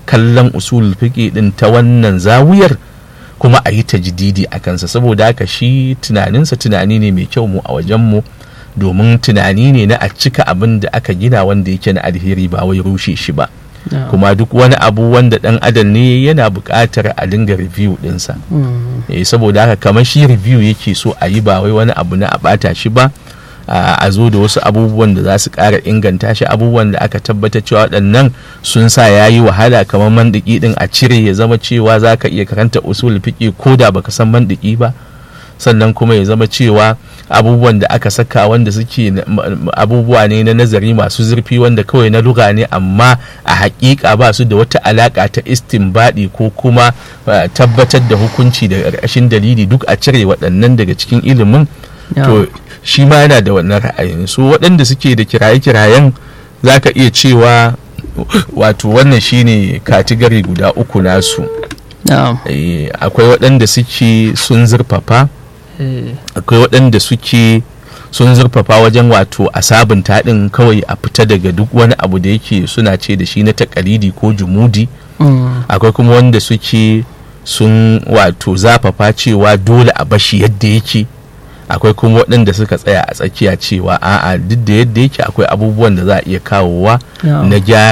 kallon usul fiqi din ta wannan zawiyar kuma a yi tajdidi a kansa saboda haka shi tunaninsa tunani ne mai kyau mu a wajenmu domin tunani ne na a cika abin da aka gina wanda yake na alheri ba wai rushe shi ba kuma duk wani abu wanda dan adam ne yana buƙatar a dinga review dinsa eh saboda haka kamar shi review yake so a yi ba wai wani abu na a bata shi ba a zo da wasu abubuwan da za su ƙara inganta shi abubuwan da aka tabbatar cewa waɗannan sun sa ya yi wahala kamar mandiki din a cire ya zama cewa za ka iya karanta usul fiƙi ko da baka san mandiki ba sannan kuma ya zama cewa abubuwan da aka saka wanda suke abubuwa ne na nazari masu zurfi wanda kawai na luga ne amma a hakika ba su da wata alaka ta istinbadi ko kuma tabbatar da hukunci da ƙarƙashin dalili duk a cire waɗannan daga cikin ilimin to shi ma yana da wannan ra'ayin su waɗanda suke da kiraye-kirayen za ka iya cewa wato wannan shine katigari guda uku nasu akwai waɗanda suke sun zurfafa akwai waɗanda suke sun zurfafa wajen wato a sabunta ɗin kawai a fita daga duk wani abu da yake suna ce da shi na takalidi ko jumudi akwai kuma wanda suke sun wato zafafa cewa dole a bashi yadda yake akwai kuma waɗanda suka tsaya a tsakiya cewa a'a duk da yadda yake akwai abubuwan da za a iya kawowa na gyara